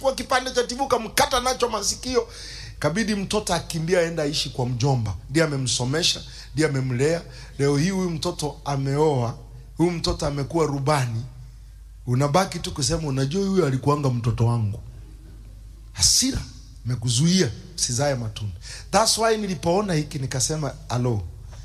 kwa kipande cha TV ukamkata nacho masikio kabidi mtoto akimbia aenda aishi kwa mjomba ndiye amemsomesha ndiye amemlea leo hii huyu mtoto ameoa huyu mtoto amekuwa rubani unabaki tu kusema unajua huyu alikuanga mtoto wangu hasira imekuzuia usizae matunda thats why nilipoona hiki nikasema alo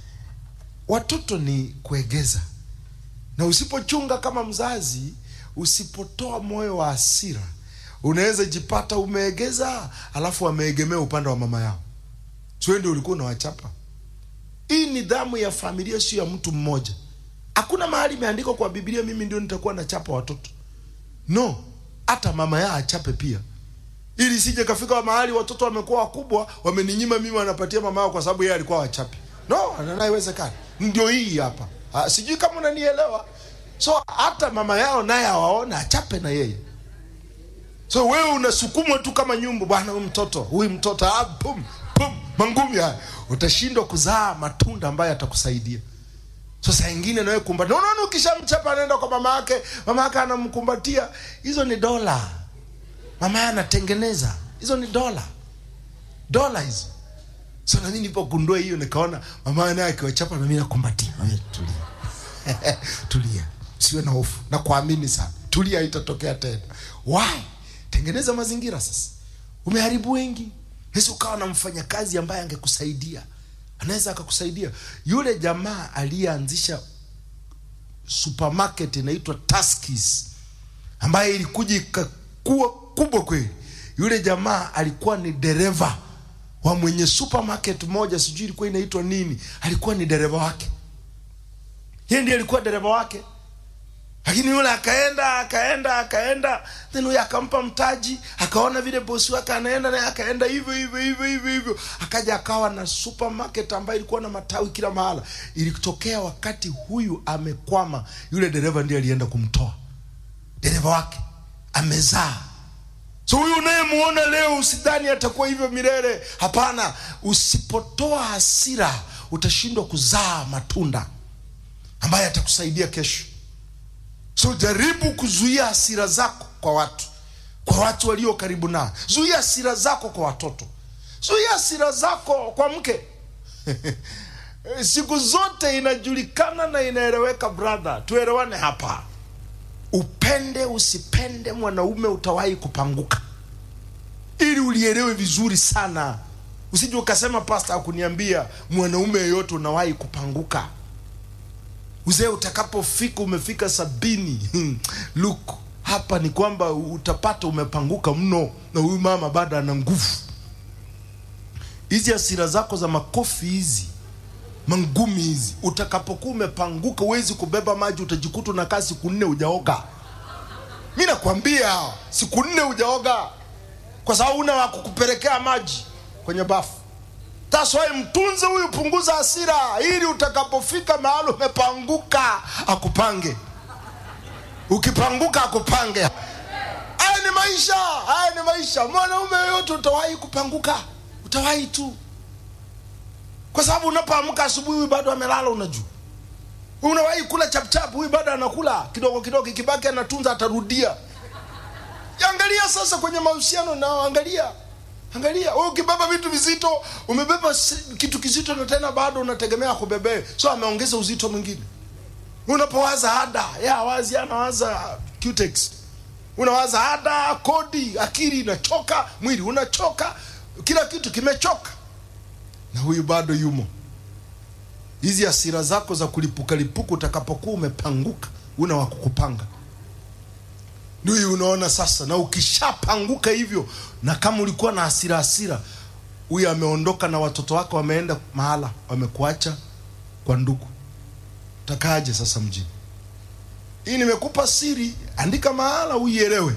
watoto ni kuegeza na usipochunga kama mzazi usipotoa moyo wa hasira unaweza jipata umeegeza alafu wameegemea upande wa mama yao sio ndio ulikuwa unawachapa hii nidhamu ya familia sio ya mtu mmoja hakuna mahali imeandikwa kwa biblia mimi ndio nitakuwa nachapa watoto no hata mama yao achape pia ili sije kafika mahali watoto wamekuwa wakubwa wameninyima mimi wanapatia mama yao kwa sababu yeye alikuwa wachapi no haiwezekani ndio hii hapa Ah, sijui kama unanielewa so hata mama yao naye awaona achape na yeye so wewe unasukumwa tu kama nyumbu bwana huyu mtoto huyu mtoto ah, pum, pum, mangumi haya utashindwa kuzaa matunda ambayo atakusaidia so saa ingine nawe kumbatia unaona ukishamchapa anaenda kwa mama yake mama yake anamkumbatia hizo ni dola mama yake anatengeneza hizo ni dola dola hizo so nami nilipogundua hiyo nikaona mama naye akiwachapa nami nakumbatia Mami, tulia tulia siwe na hofu na kuamini sana tulia itatokea tena why tengeneza mazingira sasa umeharibu wengi naweza ukawa na mfanyakazi ambaye angekusaidia anaweza akakusaidia yule jamaa aliyeanzisha supermarket inaitwa Tuskys ambaye ilikuja ikakuwa kubwa kweli yule jamaa alikuwa ni dereva wa mwenye supermarket moja sijui ilikuwa inaitwa nini alikuwa ni dereva wake yeye ndiye alikuwa dereva wake lakini yule akaenda akaenda akaenda then huyo akampa mtaji akaona vile bosi wake anaenda naye akaenda hivyo hivyo hivyo hivyo hivyo akaja akawa na supermarket ambayo ilikuwa na matawi kila mahala ilitokea wakati huyu amekwama yule dereva ndiye alienda kumtoa dereva wake amezaa so huyu unayemuona leo usidhani atakuwa hivyo milele hapana usipotoa hasira utashindwa kuzaa matunda ambaye atakusaidia kesho so jaribu kuzuia hasira zako kwa watu kwa watu walio karibu nao zuia hasira zako kwa watoto zuia hasira zako kwa mke siku zote inajulikana na inaeleweka brother tuelewane hapa upende usipende mwanaume utawahi kupanguka ili ulielewe vizuri sana usije ukasema pasta akuniambia mwanaume yeyote unawahi kupanguka uzee utakapofika umefika sabini look hapa ni kwamba utapata umepanguka mno na huyu mama bado ana nguvu hizi hasira zako za makofi hizi mangumi hizi utakapokuwa umepanguka huwezi kubeba maji utajikuta unakaa siku nne ujaoga mi nakwambia siku nne ujaoga kwa sababu una wa kukupelekea maji kwenye bafu taswai mtunze huyu punguza hasira ili utakapofika mahali umepanguka akupange ukipanguka akupange haya ni maisha haya ni maisha mwanaume yoyote utawahi kupanguka utawahi tu kwa sababu unapoamka asubuhi huyu bado amelala unajua unawahi kula chapchap huyu bado anakula kidogo kidogo ikibaki anatunza atarudia angalia sasa kwenye mahusiano nao angalia angalia wewe ukibeba vitu vizito umebeba kitu kizito na tena bado unategemea kubebee so ameongeza uzito mwingine unapowaza ada ya wazi anawaza cutex unawaza ada kodi akili inachoka mwili unachoka kila kitu kimechoka na huyu bado yumo hizi hasira zako za kulipuka lipuka utakapokuwa umepanguka una wa kukupanga ndio unaona sasa na ukishapanguka hivyo na kama ulikuwa na hasira hasira huyu ameondoka na watoto wake wameenda mahala wamekuacha kwa ndugu utakaje sasa mjini hii nimekupa siri andika mahala uielewe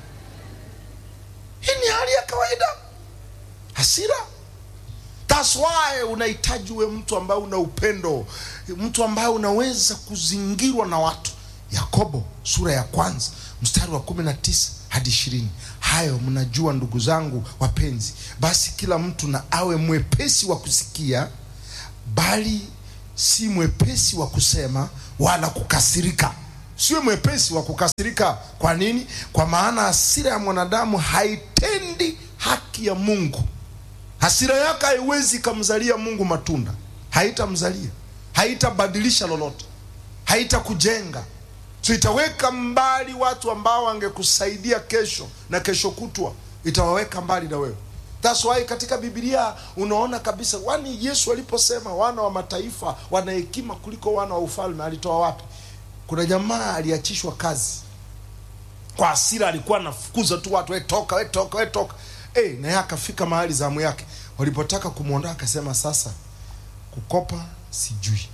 hii ni hali ya kawaida hasira That's why unahitaji uwe mtu ambaye una upendo mtu ambaye unaweza kuzingirwa na watu yakobo sura ya kwanza mstari wa kumi na tisa hadi ishirini hayo mnajua ndugu zangu wapenzi basi kila mtu na awe mwepesi wa kusikia bali si mwepesi wa kusema wala kukasirika siwe mwepesi wa kukasirika. Kwa nini? Kwa maana hasira ya mwanadamu haitendi haki ya Mungu. Hasira yake haiwezi ikamzalia Mungu matunda, haitamzalia, haitabadilisha lolote, haitakujenga. So itaweka mbali watu ambao wangekusaidia kesho na kesho kutwa, itawaweka mbali na wewe. That's why katika Biblia unaona kabisa, wani Yesu aliposema wana wa mataifa wana hekima kuliko wana wa ufalme, alitoa wapi? Kuna jamaa aliachishwa kazi kwa hasira, alikuwa anafukuza tu watu, we toka, we toka, we toka. Eh, naye akafika mahali zamu yake, walipotaka kumwondoa akasema, sasa kukopa sijui,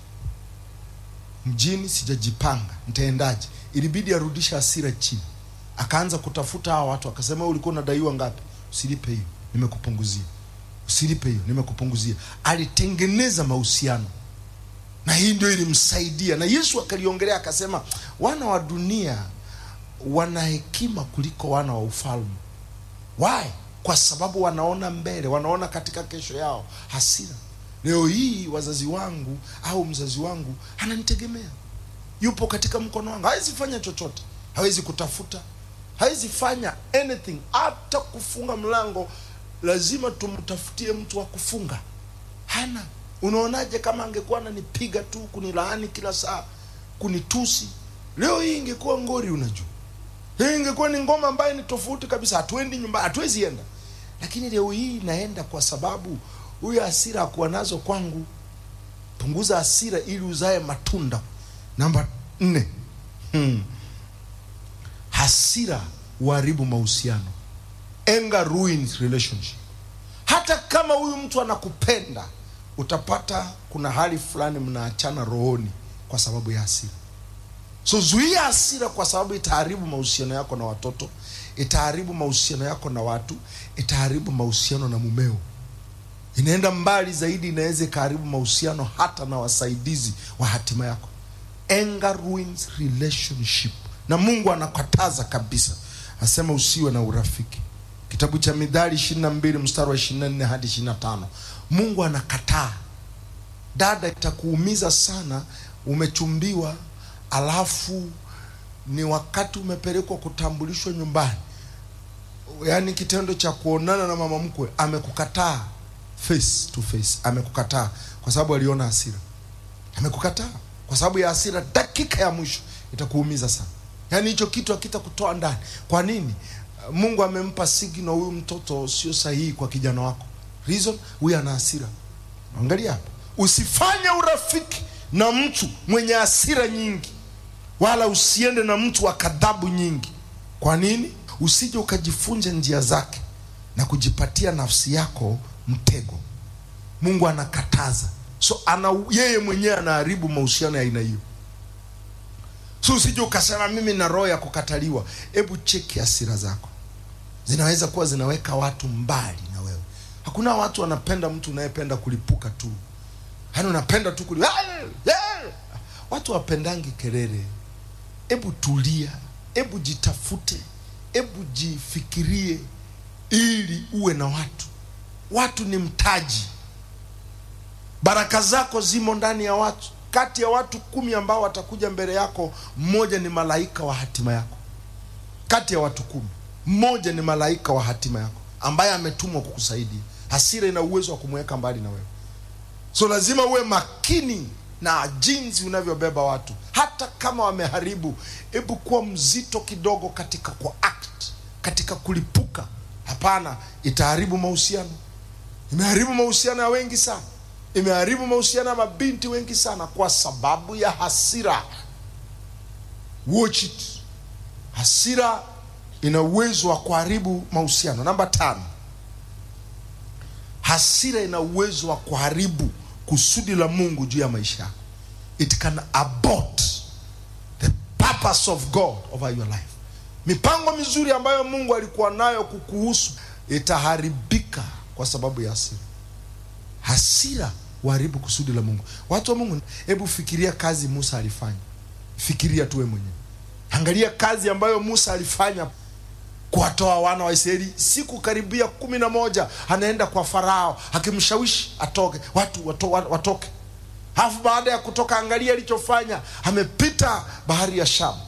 mjini sijajipanga, nitaendaje? Ilibidi arudishe hasira chini, akaanza kutafuta hawa watu, akasema, wewe ulikuwa unadaiwa ngapi? Usilipe hiyo, nimekupunguzia. Usilipe hiyo, nimekupunguzia. Alitengeneza mahusiano na hii ndio ilimsaidia, na Yesu akaliongelea akasema, wana wa dunia wana hekima kuliko wana wa ufalme. Why? Kwa sababu wanaona mbele, wanaona katika kesho yao. Hasira leo hii, wazazi wangu au mzazi wangu ananitegemea, yupo katika mkono wangu, hawezi fanya chochote, hawezi kutafuta, hawezi fanya anything, hata kufunga mlango lazima tumtafutie mtu wa kufunga, hana. Unaonaje kama angekuwa ananipiga tu, kunilaani kila saa, kunitusi? Leo hii ingekuwa ngori, unajua hii ingekuwa ni ngoma ambayo ni tofauti kabisa, hatuendi nyumbani, hatuwezi enda. Lakini leo hii naenda kwa sababu huyu hasira akuwa nazo kwangu. Punguza hasira ili uzae matunda. Namba nne, hmm. Hasira huharibu mahusiano. Anger ruins relationship. Hata kama huyu mtu anakupenda, utapata kuna hali fulani mnaachana rohoni kwa sababu ya hasira. So zuia hasira, kwa sababu itaharibu mahusiano yako na watoto, itaharibu mahusiano yako na watu, itaharibu mahusiano na mumeo. Inaenda mbali zaidi, inaweza ikaharibu mahusiano hata na wasaidizi wa hatima yako. Anger ruins relationship, na Mungu anakataza kabisa, asema usiwe na urafiki. Kitabu cha Mithali 22 mstari wa 24 hadi 25. Mungu anakataa. Dada, itakuumiza sana, umechumbiwa alafu ni wakati umepelekwa kutambulishwa nyumbani, yaani kitendo cha kuonana na mama mkwe amekukataa face to face, amekukataa kwa sababu aliona hasira, amekukataa kwa sababu ya hasira. Dakika ya mwisho itakuumiza sana, yaani hicho kitu hakitakutoa ndani. Kwa nini? Mungu amempa signal, huyu mtoto sio sahihi kwa kijana wako. Reason, huyu ana hasira. Angalia hapa, usifanye urafiki na mtu mwenye hasira nyingi wala usiende na mtu wa kadhabu nyingi. Kwa nini? Usije ukajifunja njia zake na kujipatia nafsi yako mtego. Mungu anakataza, so ana yeye mwenyewe anaharibu mahusiano ya aina hiyo. So usije ukasema mimi na roho ya kukataliwa. Hebu cheki hasira zako, zinaweza kuwa zinaweka watu mbali na wewe. Hakuna watu wanapenda mtu unayependa kulipuka tu, yaani unapenda tu kuli watu wapendangi kelele. Hebu tulia, hebu jitafute, hebu jifikirie, ili uwe na watu. Watu ni mtaji, baraka zako zimo ndani ya watu. Kati ya watu kumi ambao watakuja mbele yako, mmoja ni malaika wa hatima yako. Kati ya watu kumi, mmoja ni malaika wa hatima yako ambaye ametumwa kukusaidia. Hasira ina uwezo wa kumweka mbali na wewe, so lazima uwe makini na jinsi unavyobeba watu, hata kama wameharibu. Hebu kuwa mzito kidogo katika kwa act, katika kulipuka. Hapana, itaharibu mahusiano. Imeharibu mahusiano ya wengi sana, imeharibu mahusiano ya mabinti wengi sana kwa sababu ya hasira. Watch it. Hasira ina uwezo wa kuharibu mahusiano. Namba tano, hasira ina uwezo wa kuharibu kusudi la Mungu juu ya maisha yako. It can abort the purpose of God over your life. Mipango mizuri ambayo Mungu alikuwa nayo kukuhusu itaharibika kwa sababu ya hasira. Hasira huharibu kusudi la Mungu. Watu wa Mungu, hebu fikiria kazi Musa alifanya. Fikiria tu wewe mwenyewe, angalia kazi ambayo Musa alifanya kuwatoa wana wa Israeli siku karibia kumi na moja anaenda kwa Farao akimshawishi atoke watu wato, watoke. Alafu baada ya kutoka, angalia alichofanya, amepita bahari ya Shamu,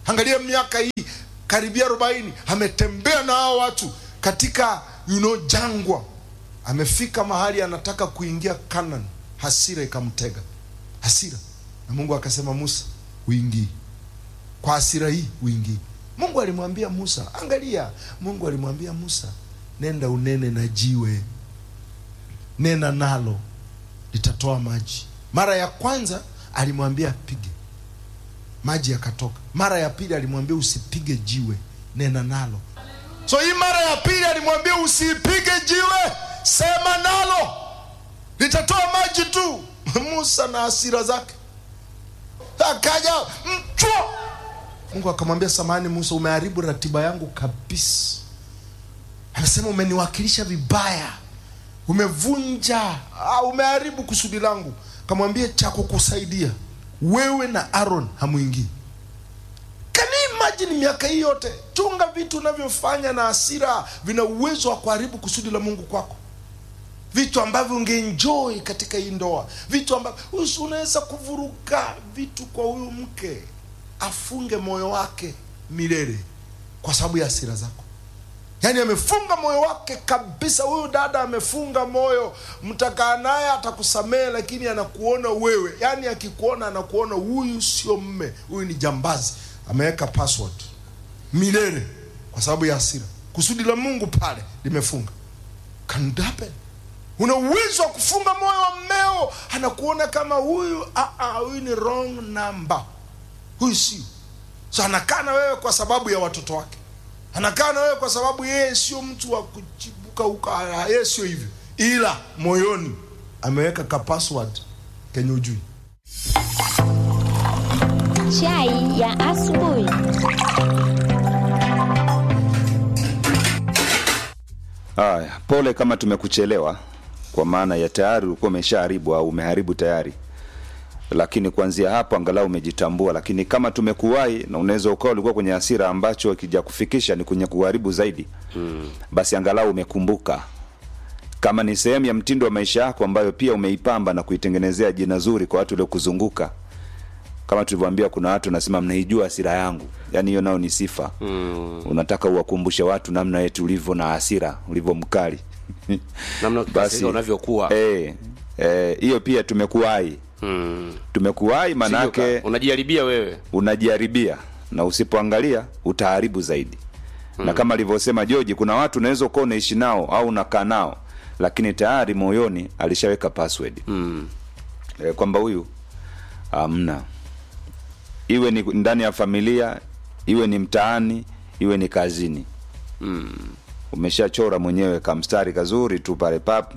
angalia miaka hii karibia arobaini ametembea na hao watu katika you know, jangwa amefika mahali anataka kuingia Canaan, hasira ikamtega, hasira na Mungu akasema, Musa uingii kwa hasira hii uingii. Mungu alimwambia Musa, angalia, Mungu alimwambia Musa, nenda unene na jiwe, nena nalo litatoa maji. Mara ya kwanza alimwambia apige, maji yakatoka. Mara ya pili alimwambia usipige jiwe, nena nalo. So hii mara ya pili alimwambia usipige jiwe, sema nalo litatoa maji tu. Musa na hasira zake akaja mchwa. Mungu akamwambia, samahani Musa, umeharibu ratiba yangu kabisa. Anasema umeniwakilisha vibaya, umevunja, ah, umeharibu kusudi langu. Kamwambia cha kukusaidia wewe na Aaron hamwingii. Can you imagine miaka hii yote? Chunga vitu unavyofanya na hasira, vina uwezo wa kuharibu kusudi la Mungu kwako vitu ambavyo ungeenjoy katika hii ndoa, vitu ambavyo usi- unaweza kuvuruga vitu kwa huyu mke, afunge moyo wake milele kwa sababu ya hasira zako. Yaani amefunga moyo wake kabisa. Huyu dada amefunga moyo, mtakaa naye atakusamehe, lakini anakuona wewe, yaani akikuona anakuona huyu sio mme, huyu ni jambazi. Ameweka password milele kwa sababu ya hasira. Kusudi la Mungu pale limefunga. Can it happen? Una uwezo wa kufunga moyo wa mmeo, anakuona kama huyu ah, ah, huyu ni wrong number, huyu sio. So anakaa na wewe kwa sababu ya watoto wake, anakaa na wewe kwa sababu yeye sio mtu wa kuchibuka huko, ah, yeye sio hivyo, ila moyoni ameweka ka password kenye ujui. Chai ya asubuhi. Haya, pole kama tumekuchelewa, kwa maana ya tayari ulikuwa umeshaharibu au umeharibu tayari, lakini kuanzia hapo angalau umejitambua. Lakini kama tumekuwahi na unaweza ukawa ulikuwa kwenye hasira ambacho kija kufikisha ni kwenye kuharibu zaidi mm. basi angalau umekumbuka kama ni sehemu ya mtindo wa maisha yako ambayo pia umeipamba na kuitengenezea jina zuri kwa watu waliokuzunguka kama tulivyoambia kuna watu nasema mnaijua hasira yangu yaani hiyo nao ni sifa mm. unataka uwakumbushe watu namna yetu ulivyo na hasira ulivyo mkali namna ukikasirika unavyokuwa eh, eh, hiyo pia tumekuwahi mm. tumekuwahi manake Sijui ka- unajiharibia wewe unajiharibia na usipoangalia utaharibu zaidi mm. na kama alivyosema Joji, kuna watu unaweza ukawa unaishi nao au unakaa nao, lakini tayari moyoni alishaweka password mm. e, kwamba huyu amna, iwe ni ndani ya familia, iwe ni mtaani, iwe ni kazini Mm. umeshachora mwenyewe kamstari kazuri tu pale pap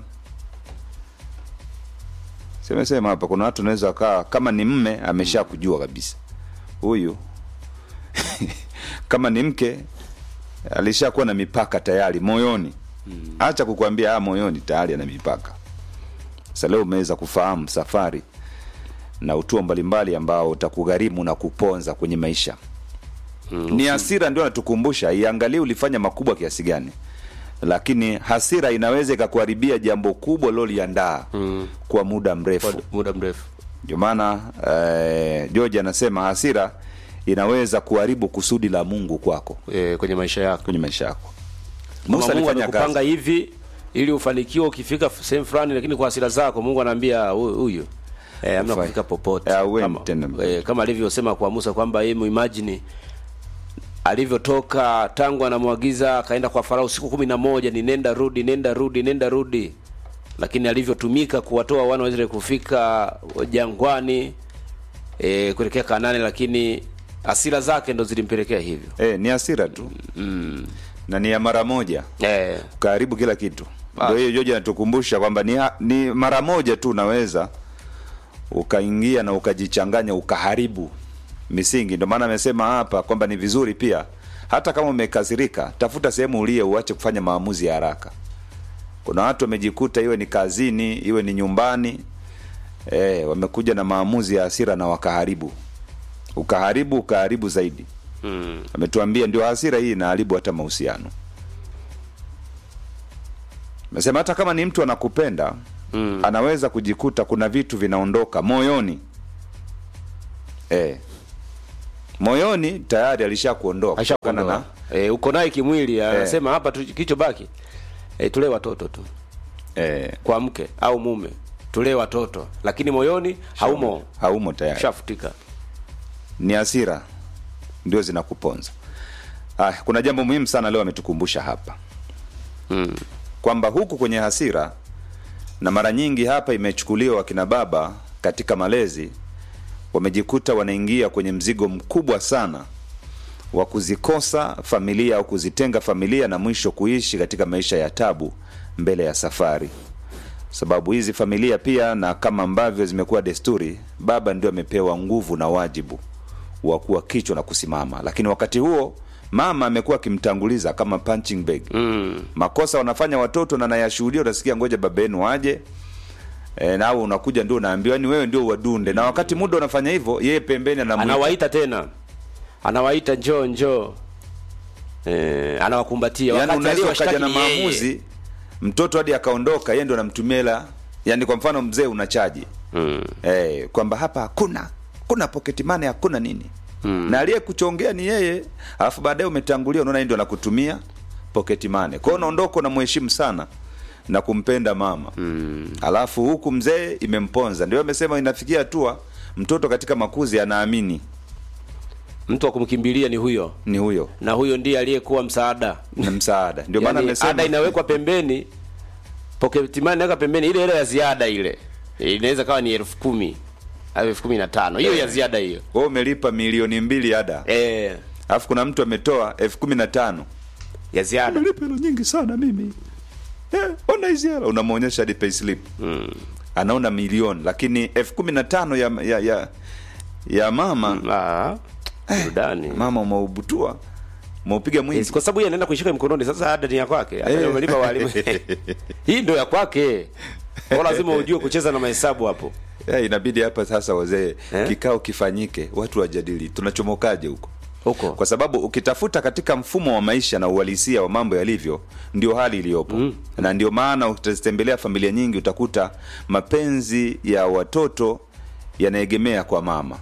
semesema hapa kuna watu unaweza kaa kama ni mme amesha kujua kabisa huyu kama ni mke alishakuwa na mipaka tayari moyoni hacha kukwambia ah, moyoni tayari ana mipaka sasa leo umeweza kufahamu safari na utuo mbalimbali ambao utakugharimu na kuponza kwenye maisha mm, ni hasira ndio natukumbusha iangalie ulifanya makubwa kiasi gani lakini hasira inaweza ikakuharibia jambo kubwa loliandaa mm. kwa muda mrefu Kwa muda mrefu ndio maana eh, George anasema hasira inaweza kuharibu kusudi la Mungu kwako e, kwenye maisha yako kwenye maisha yako. Kama Musa Mungu alifanya amekupanga kazi hivi ili ufanikiwe ukifika sehemu fulani, lakini kwa hasira zako Mungu anaambia "Huyu- huyu eh, amna Ufai. kufika popote Eh, hauendi kama, tena mbele. eh, kama alivyosema kwa Musa kwamba yeye muimagine alivyotoka tangu anamwagiza akaenda kwa Farao siku kumi na moja ni nenda rudi nenda rudi nenda rudi, lakini alivyotumika kuwatoa wana wa Israeli kufika jangwani e, kuelekea Kanani, lakini hasira zake ndo zilimpelekea hivyo eh, ni hasira tu mm. na ni ya mara moja eh, ukaharibu kila kitu. Ah. Ndio hiyo George anatukumbusha kwamba ni, ha- ni mara moja tu unaweza ukaingia na ukajichanganya ukaharibu misingi. Ndio maana amesema hapa kwamba ni vizuri pia hata kama umekasirika, tafuta sehemu ulie, uache kufanya maamuzi ya haraka. Kuna watu wamejikuta, iwe ni kazini, iwe ni nyumbani, eh, wamekuja na maamuzi ya hasira na wakaharibu, ukaharibu, ukaharibu zaidi. mm. Ametuambia ndio hasira hii inaharibu hata mahusiano. Mesema hata kama ni mtu anakupenda Mm. anaweza kujikuta kuna vitu vinaondoka moyoni eh, moyoni tayari alishakuondoa kutokana na Ashakuondoa. Eh, uko naye kimwili anasema hapa tu- kilichobaki eh, tulee watoto tu eh, kwa mke au mume tulee watoto lakini moyoni haumo haumo tayari shafutika ni hasira ndio zinakuponza ah, kuna jambo muhimu sana leo ametukumbusha hapa mm. kwamba huku kwenye hasira na mara nyingi hapa imechukuliwa wakina baba katika malezi wamejikuta wanaingia kwenye mzigo mkubwa sana wa kuzikosa familia au kuzitenga familia na mwisho kuishi katika maisha ya tabu mbele ya safari sababu hizi familia pia na kama ambavyo zimekuwa desturi baba ndio amepewa nguvu na wajibu wa kuwa kichwa na kusimama lakini wakati huo mama amekuwa akimtanguliza kama punching bag Mm. makosa wanafanya watoto na nayashuhudia unasikia ngoja baba yenu aje e, nawe unakuja ndio unaambiwa yani wewe ndio wadunde na wakati muda unafanya hivyo yeye pembeni anamuita anawaita tena anawaita njoo njoo eh, anawakumbatia yani wakati unaweza ukaja aliyowashtaki na ni yeye. maamuzi mtoto hadi akaondoka yeye ndo anamtumia hela yani kwa mfano mzee unachaji mm. eh, kwamba hapa hakuna kuna pocket money hakuna nini Mm. na aliyekuchongea ni yeye alafu baadaye umetangulia unaona yeye ndo anakutumia pocket money kwa hiyo unaondoka unamheshimu sana na kumpenda mama Mm. alafu huku mzee imemponza ndio amesema inafikia hatua mtoto katika makuzi anaamini mtu wa kumkimbilia ni huyo ni huyo na huyo ndiye aliyekuwa msaada na msaada ndio maana yani, amesema ada inawekwa pembeni pocket money inaweka pembeni ile hela ya ziada ile inaweza kawa ni elfu kumi au elfu kumi na tano hiyo ya ziada hiyo wewe umelipa milioni mbili ada eh, alafu kuna mtu ametoa elfu kumi na tano ya ziada umelipa hela nyingi sana mimi eh, ona hizi hela unamwonyesha hadi payslip mm. anaona milioni lakini elfu kumi na tano ya, ya, ya, ya mama ah, burudani mama umeubutua umeupiga mwingi Yes, kwa sababu yeye anaenda kuishika mkononi sasa ada ni ya kwake hata Eh. umelipa walimu hii ndio ya kwake kwa lazima ujue kucheza na mahesabu hapo Eh, inabidi hapa sasa wazee Eh? kikao kifanyike watu wajadili tunachomokaje huko huko kwa sababu ukitafuta katika mfumo wa maisha na uhalisia wa mambo yalivyo ndio hali iliyopo mm. na ndio maana utazitembelea familia nyingi utakuta mapenzi ya watoto yanaegemea kwa mama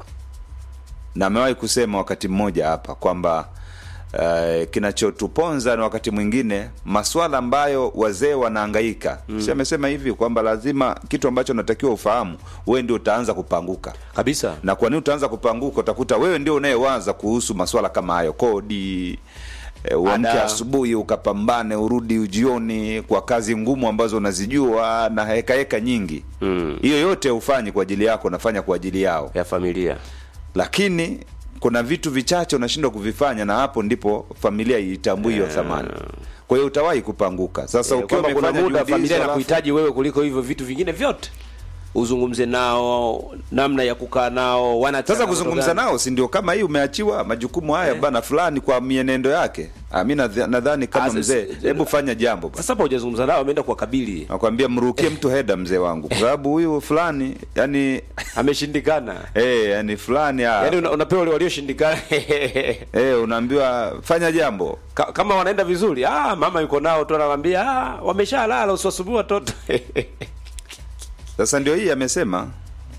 na amewahi kusema wakati mmoja hapa kwamba uh, kinachotuponza na wakati mwingine maswala ambayo wazee wanaangaika mm. si amesema hivi kwamba lazima kitu ambacho unatakiwa ufahamu wewe ndio utaanza kupanguka kabisa na kwa nini utaanza kupanguka utakuta wewe ndio unayewaza kuhusu maswala kama hayo kodi e, uamke Ada. asubuhi ukapambane urudi jioni kwa kazi ngumu ambazo unazijua na hekaheka nyingi Mm. hiyo yote ufanyi kwa ajili yako unafanya kwa ajili yao ya familia lakini kuna vitu vichache unashindwa kuvifanya na hapo ndipo familia iitambui hiyo thamani kwa hiyo utawahi kupanguka sasa Eh, ukiwa kwamba kuna umefanya muda juhudi familia hizo, alafu- inakuhitaji wewe kuliko hivyo vitu vingine vyote uzungumze nao namna ya kukaa nao wana sasa changamoto kuzungumza gani? nao si ndio kama hii umeachiwa majukumu haya bana fulani kwa mienendo yake Ah, mi nadha- nadhani kama Ah, si- mzee si- hebu fanya jambo bana. sasa hapa hujazungumza nao ameenda kuwakabili nakwambia mrukie mtu heda mzee wangu kwa sababu huyu fulani yani ameshindikana eh yani fulani ah, yaani una, unapewa wale walioshindikana eh unaambiwa fanya jambo Ka- kama wanaenda vizuri ah, mama yuko nao tu anawaambia ah, wameshalala usiwasumbue watoto sasa ndio hii amesema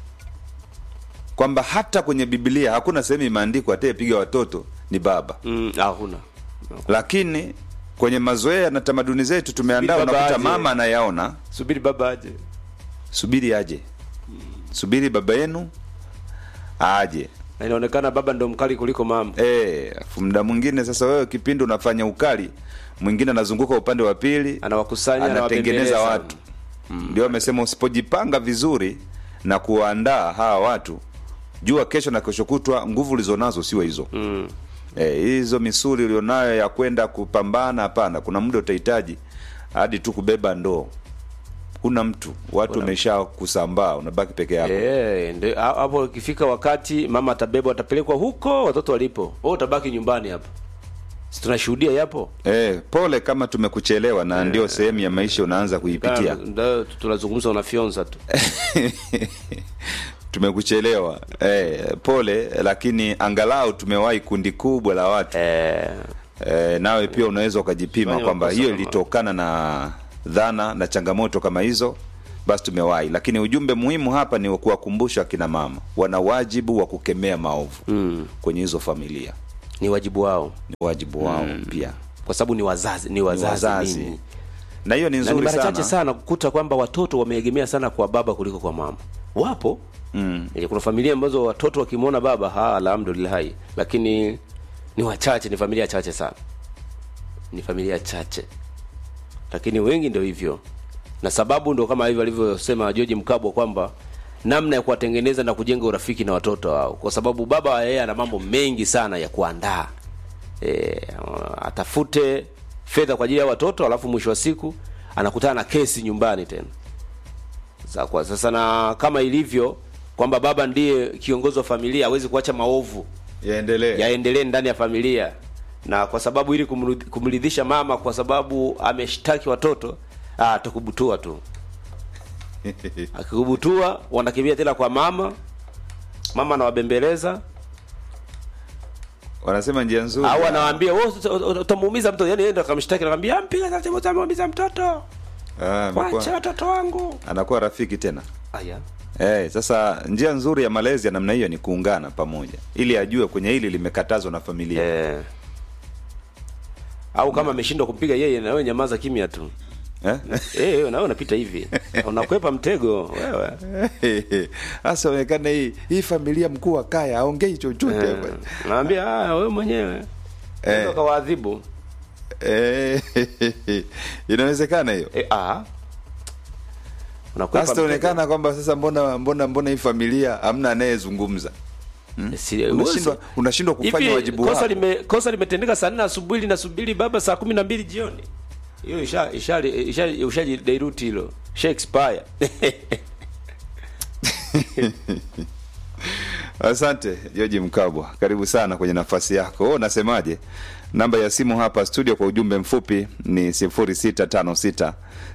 kwamba hata kwenye biblia hakuna sehemu imeandikwa atayepiga watoto ni baba mm, hakuna lakini kwenye mazoea na tamaduni zetu tumeandaa Subiri baba unakuta aje. mama anayaona subiri baba aje subiri aje subiri baba yenu aje na inaonekana baba ndo mkali kuliko mama Eh, afu muda mwingine sasa wewe kipindi unafanya ukali mwingine anazunguka upande wa pili anawakusanya anatengeneza anawabembeleza. watu ndio amesema usipojipanga vizuri na kuwaandaa hawa watu jua kesho na kesho kutwa nguvu ulizonazo sio hizo mm. Eh, hizo misuli ulionayo ya kwenda kupambana hapana kuna muda utahitaji hadi tu kubeba ndoo kuna mtu watu wamesha kusambaa unabaki peke yako Eh, ndio ha- hapo ikifika wakati mama atabebwa atapelekwa huko watoto walipo wewe utabaki nyumbani hapo si tunashuhudia yapo Eh, pole kama tumekuchelewa na ndio sehemu ya maisha unaanza kuipitia Ndio, tunazungumza unafyonza tu tumekuchelewa eh, pole lakini angalau tumewahi kundi kubwa la watu eh, eh, nawe pia unaweza ukajipima Fanya kwamba makosa hiyo kama- ilitokana na dhana na changamoto kama hizo basi tumewahi lakini ujumbe muhimu hapa ni wa kuwakumbusha akina mama wana wajibu wa kukemea maovu mm. kwenye hizo familia ni wajibu wao ni wajibu wao pia kwa sababu ni wazazi ni wazazi, wazazi. ninyi. na hiyo ni na ni nzuri mara sana, chache sana kukuta kwamba watoto wameegemea sana kwa baba kuliko kwa mama wapo Mm. Eh, kuna familia ambazo watoto wakimwona baba ha alhamdulillahi lakini ni wachache ni familia chache sana ni familia chache lakini wengi ndio hivyo na sababu ndo kama hivyo alivyosema George Mkabwa kwamba namna ya kuwatengeneza na kujenga urafiki na watoto wao kwa sababu baba yeye ana mambo mengi sana ya kuandaa e, atafute fedha kwa ajili ya watoto alafu mwisho wa siku anakutana na kesi nyumbani tena Sa- kwa sasa na kama ilivyo kwamba baba ndiye kiongozi wa familia hawezi kuacha maovu yaendelee yaendelee ndani ya familia na kwa sababu ili kumrudhi- kumridhisha mama kwa sababu ameshtaki watoto ah, atakubutua tu akikubutua wanakimbia tena kwa mama mama anawabembeleza wanasema njia nzuri au ya- anawaambia "Wewe uta- uta- utamuumiza mtoto yani yeye ndo akamshtaki anakwambia mpiga taratibu utamuumiza mtoto Ah, amekuwa- wache watoto wangu anakuwa rafiki tena aya Eh, sasa njia nzuri ya malezi ya namna hiyo ni kuungana pamoja ili ajue kwenye hili limekatazwa na familia eh. au kama ameshindwa kumpiga yeye na wewe nyamaza kimya tu eh? Eh, na wewe unapita hivi unakwepa mtego wewe hasa onekana hii hii familia mkuu wa kaya aongei chochote Eh, naambia ah, wewe mwenyewe Eh. eh. kawaadhibu eh, inawezekana hiyo eh, ah. unakwepa hasa mtego. itaonekana kwamba sasa mbona mbona mbona hii familia hamna anayezungumza Si- unashindwa uwezi- unashindwa kufanya Hivi, wajibu kosa wako lime kosa limetendeka saa nne asubuhi linasubiri baba saa kumi na mbili jioni hiyo isha isha isha ushaji dairuti hilo isha expire Asante Joji Mkabwa, karibu sana kwenye nafasi yako. Wewe unasemaje? Namba ya simu hapa studio kwa ujumbe mfupi ni 0656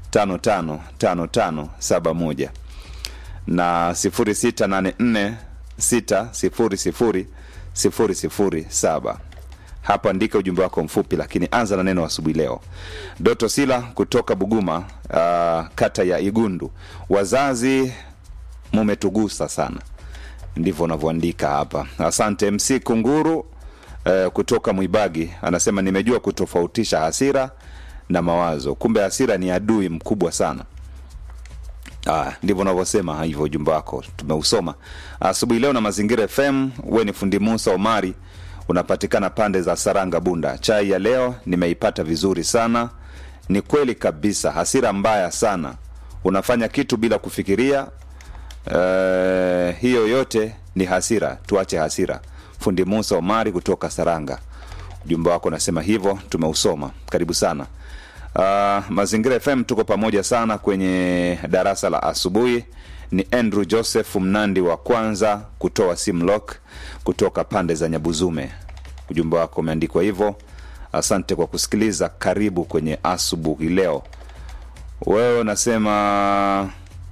555571 na 0684 600 007. Hapa andika ujumbe wako mfupi, lakini anza na neno asubuhi leo. Doto Sila kutoka Buguma, uh, kata ya Igundu. Wazazi mumetugusa sana ndivyo unavyoandika hapa asante mc kunguru eh, kutoka mwibagi anasema nimejua kutofautisha hasira na mawazo kumbe hasira ni adui mkubwa sana Ah, ndivyo unavyosema hivyo ujumbe wako tumeusoma asubuhi leo na mazingira fm we ni fundi musa omari unapatikana pande za saranga bunda chai ya leo nimeipata vizuri sana ni kweli kabisa hasira mbaya sana unafanya kitu bila kufikiria Eh, hiyo yote ni hasira tuache hasira fundi musa omari kutoka saranga ujumbe wako unasema hivyo tumeusoma karibu sana uh, mazingira fm tuko pamoja sana kwenye darasa la asubuhi ni andrew joseph mnandi wa kwanza kutoa simlock kutoka pande za nyabuzume ujumbe wako umeandikwa hivyo asante kwa kusikiliza karibu kwenye asubuhi leo wewe unasema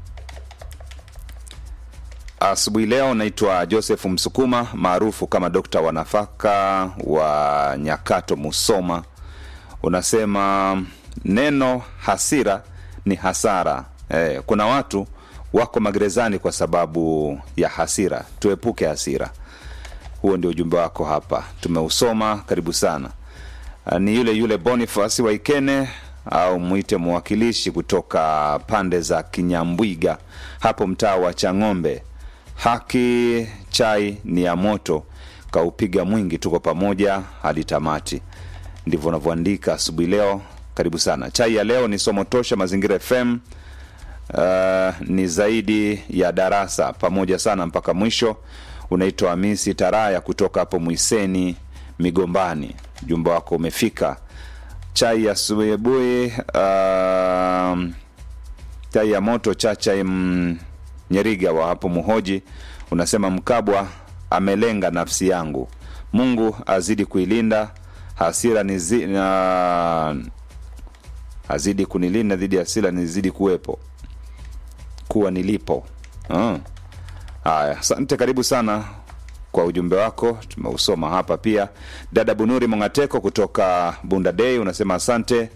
asubuhi leo naitwa joseph msukuma maarufu kama dokta wa nafaka wa nyakato musoma unasema neno hasira ni hasara eh, kuna watu wako magerezani kwa sababu ya hasira tuepuke hasira huo ndio ujumbe wako hapa tumeusoma karibu sana Ah, ni yule yule bonifasi waikene au mwite mwakilishi kutoka pande za kinyambwiga hapo mtaa wa chang'ombe haki chai ni ya moto kaupiga mwingi tuko pamoja hadi tamati ndivyo unavyoandika asubuhi leo karibu sana chai ya leo ni somo tosha mazingira fm uh, ni zaidi ya darasa pamoja sana mpaka mwisho unaitwa hamisi taraya kutoka hapo mwiseni migombani jumba wako umefika chai ya subuhi uh, chai ya moto chacha m, nyeriga wa hapo muhoji unasema mkabwa amelenga nafsi yangu mungu azidi kuilinda hasira nizi, na, azidi kunilinda dhidi ya hasira nizidi kuwepo kuwa nilipo Ah. haya asante karibu sana kwa ujumbe wako tumeusoma hapa pia dada bunuri mongateko kutoka bunda dei unasema asante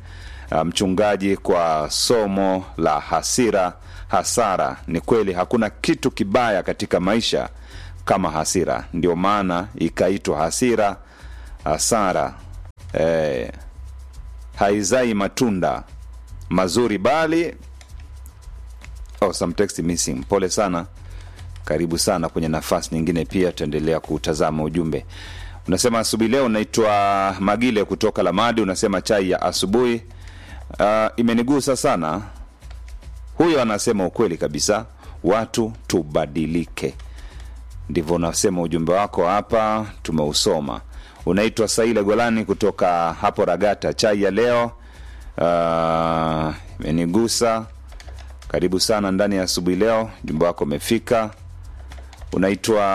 uh, mchungaji kwa somo la hasira hasara ni kweli hakuna kitu kibaya katika maisha kama hasira ndio maana ikaitwa hasira hasara eh, haizai matunda mazuri bali oh, some text missing pole sana karibu sana kwenye nafasi nyingine pia tutaendelea kutazama ujumbe unasema asubuhi leo naitwa magile kutoka lamadi unasema chai ya asubuhi uh, imenigusa sana huyo anasema ukweli kabisa watu tubadilike ndivyo unasema ujumbe wako hapa tumeusoma unaitwa saile golani kutoka hapo ragata chai ya leo uh, imenigusa karibu sana ndani ya asubuhi leo ujumbe wako umefika unaitwa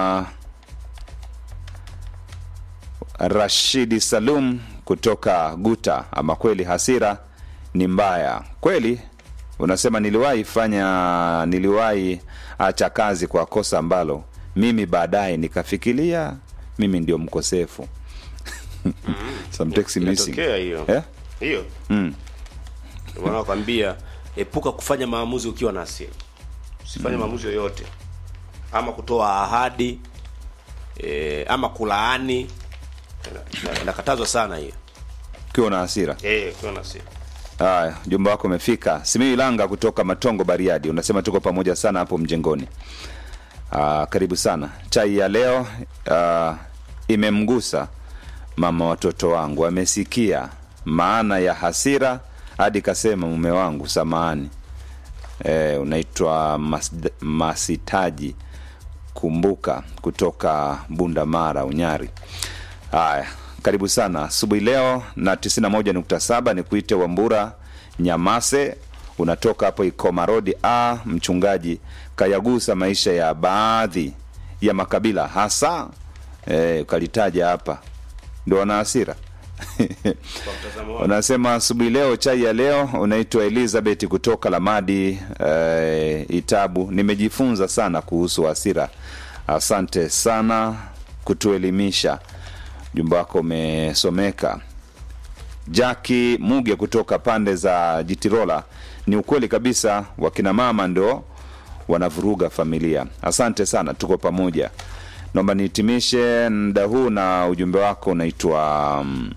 rashidi salum kutoka guta ama kweli hasira ni mbaya kweli unasema niliwahi fanya niliwahi acha kazi kwa kosa ambalo mimi baadaye nikafikiria mimi ndio mkosefu Some text missing. Inatokea hiyo Eh? hiyo Mm. Ndio maana nakwambia epuka kufanya maamuzi ukiwa na hasira usifanye maamuzi yoyote ama kutoa ahadi e, ama kulaani Ina- ina- inakatazwa sana hiyo ukiwa na hasira eh ukiwa na hasira haya ujumbe wako umefika simiu ilanga kutoka matongo bariadi unasema tuko pamoja sana hapo mjengoni Aa, karibu sana chai ya leo aa, imemgusa mama watoto wangu amesikia maana ya hasira hadi kasema mume wangu samahani e, unaitwa mas, masitaji kumbuka kutoka bunda mara unyari haya karibu sana asubuhi leo na 91.7 ni kuite wambura nyamase unatoka hapo ikoma rodi a mchungaji kayagusa maisha ya baadhi ya makabila hasa e, ukalitaja hapa ndo wana hasira kwa mtazamo wangu unasema asubuhi leo chai ya leo unaitwa elizabeth kutoka lamadi eh, itabu nimejifunza sana kuhusu hasira asante sana kutuelimisha jumba wako umesomeka jaki muge kutoka pande za jitirola ni ukweli kabisa wakina mama ndo wanavuruga familia asante sana tuko pamoja naomba nihitimishe mda huu na ujumbe wako unaitwa um,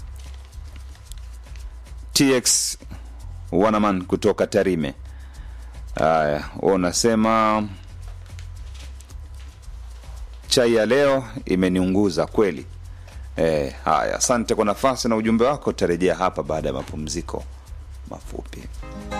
tx wanaman kutoka tarime haya wewe unasema chai ya leo imeniunguza kweli e, haya asante kwa nafasi na ujumbe wako tarejea hapa baada ya mapumziko mafupi